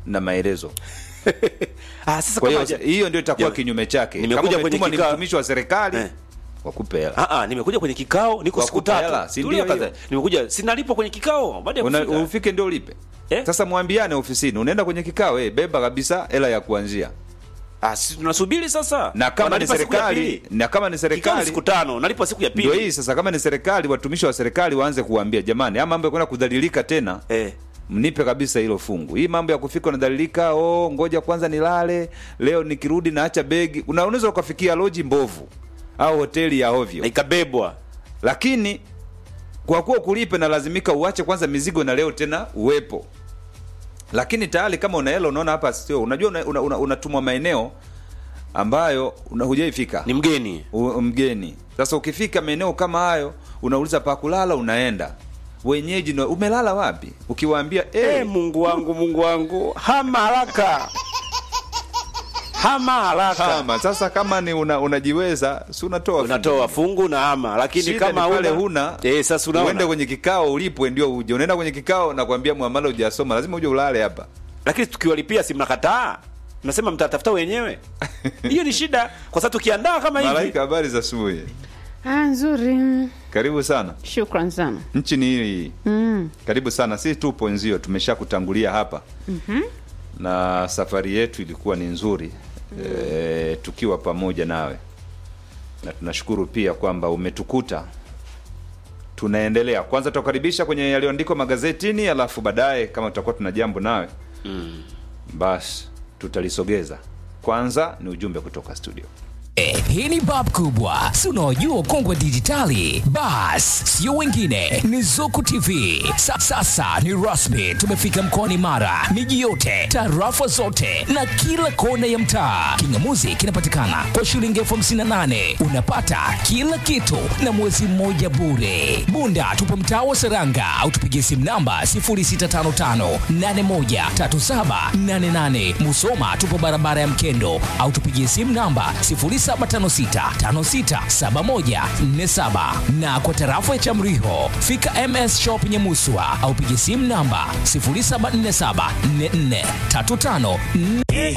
na maelezo ah, sasa kwa kama hiyo haja- hiyo ndio itakuwa Jamani, kinyume chake nimekuja kama kwenye umetumwa ni kikao- mtumishi wa serikali Eh. wakupe hela Ah, ah, nimekuja kwenye kikao niko siku Wakupe tatu. hela, si Tulia ndio kwanza. hiyo? Nimekuja sinalipwa kwenye kikao baada ya Una- kufika. ufike ndio ulipe Eh? sasa mwambiane ofisini unaenda kwenye kikao eh, beba kabisa hela ya kuanzia Ah, si tunasubiri sasa. na kama ni Wanalipa siku ya serikali pili. na kama ni Kikao ni serikali siku tano, nalipa siku ya ndio pili. hii sasa kama ni serikali watumishi wa serikali waanze kuwaambia jamani ama mambo ya kwenda kudhalilika tena Eh. mnipe kabisa hilo fungu hii mambo ya kufika unadhalilika oh ngoja kwanza nilale leo nikirudi naacha begi Una- unaweza ukafikia loji mbovu au hoteli ya ovyo Na ikabebwa. lakini kwa kuwa kulipe na lazimika uache kwanza mizigo na leo tena uwepo lakini tayari kama una hela unaona hapa sio unajua unatumwa una, una, unatumwa maeneo ambayo una- hujaifika Ni mgeni. U- mgeni sasa ukifika maeneo kama hayo unauliza pa kulala unaenda wenyeji na umelala wapi ukiwaambia Eh, hey, Mungu wangu, Mungu wangu. Hama haraka. Hama haraka. kama sasa kama ni una, unajiweza si unatoa Unatoa fungu na hama, lakini Shida kama ni pale huna huna eh, sasa unaona. uende kwenye kikao ulipwe ndio uje unaenda kwenye kikao na kuambia muamala hujasoma lazima uje ulale hapa lakini tukiwalipia si mnakataa mnasema mtatafuta wenyewe hiyo ni shida kwa sababu tukiandaa kama hivi malaika habari za asubuhi Ah, nzuri. karibu sana Shukran sana. nchi ni hii Mm. karibu sana sisi tupo nzio tumesha kutangulia hapa mm-hmm. na safari yetu ilikuwa ni nzuri mm. e, tukiwa pamoja nawe na tunashukuru pia kwamba umetukuta tunaendelea kwanza tutakaribisha kwenye yaliyoandikwa magazetini alafu baadaye kama tutakuwa tuna jambo nawe mm. basi tutalisogeza kwanza ni ujumbe kutoka studio Eh, hii ni bab kubwa si unaojua ukongwe wa dijitali bas sio wengine ni zuku tv Sa, sasa ni rasmi tumefika mkoani mara miji yote tarafa zote na kila kona ya mtaa kingamuzi kinapatikana kwa shilingi elfu hamsini na nane unapata kila kitu na mwezi mmoja bure bunda tupo mtaa wa seranga au tupigie simu namba 0655813788 musoma tupo barabara ya mkendo au tupigie simu namba 0756567147 na kwa tarafa ya chamriho fika ms shop nyemuswa au pigie simu namba 07474435